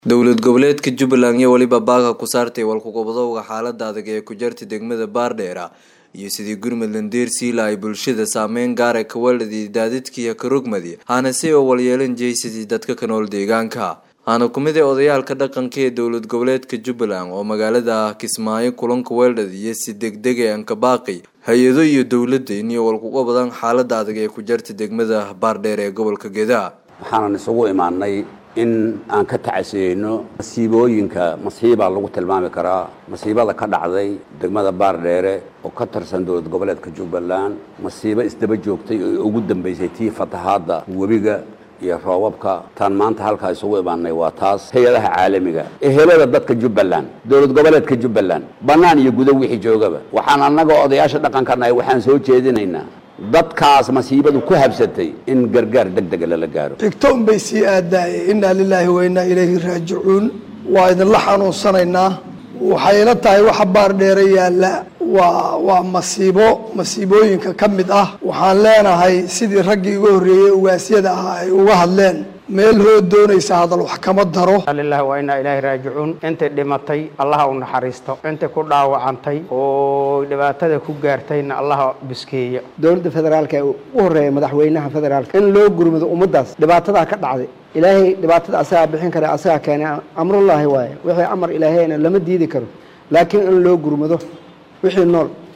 dowlad goboleedka jubbaland iyo weliba baaka ku saartay walkuqubadowga xaalada adag ee ku jartay degmada baardheera iyo sidii gurmudland deersiila ay bulshada saameyn gaara ka weeladii daadidkiiyo karogmadi hana si oo walyeelan jeysadii dadka ka nool deegaanka hana kumid ee odayaalka dhaqanka ee dowlad goboleedka jubbaland oo magaalada kismaayo kulanka weeldhad iyo si degdeg ee ankabaaqi hay-ado iyo dowladda iniyo walkuqabadan xaalada adag ee ku jartay degmada baardheer ee gobolka gedaa waxaanan isugu imaanay in aan ka tacasiyeyno masiibooyinka masiibaa lagu tilmaami karaa masiibada ka dhacday degmada baardheere oo ka tirsan dowlad goboleedka jubbaland masiibo isdaba joogtay oo ugu dambeysay tii fatahaadda webiga iyo roobabka taan maanta halkaa isugu imaanay waa taas hay-adaha caalamiga ehelada dadka jubbaland dowlad goboleedka jubbaland bannaan iyo gudo wixii joogaba waxaan annaga odayaasha dhaqankanahay waxaan soo jeedinaynaa dadkaas masiibadu ku habsatay in gargaar deg dega lala gaaro xigto unbay sii aadaayeen innaa lilaahi wa innaa ilayhi raajicuun waa idinla xanuunsanaynaa waxayla tahay waxa baar dheere yaalla waa waa masiibo masiibooyinka ka mid ah waxaan leenahay sidii raggii uga horreeyey ugaasyada ah ay uga hadleen meel hood doonaysa hadal wax kama daro lilahi waa inaa ilaahi raajicuun intay dhimatay allaha u naxariisto intay ku dhaawacantay oo dhibaatada ku gaartayna allaha biskeeya dowladda federaalka ee u horeeya madaxweynaha federaalka in loo gurmado ummaddaas dhibaatadaa ka dhacday ilaahay dhibaatada asagaa bixin kara asagaa keenay amrullaahi waaye wixii amar ilaahayna lama diidi karo laakiin in loo gurmado wixii nool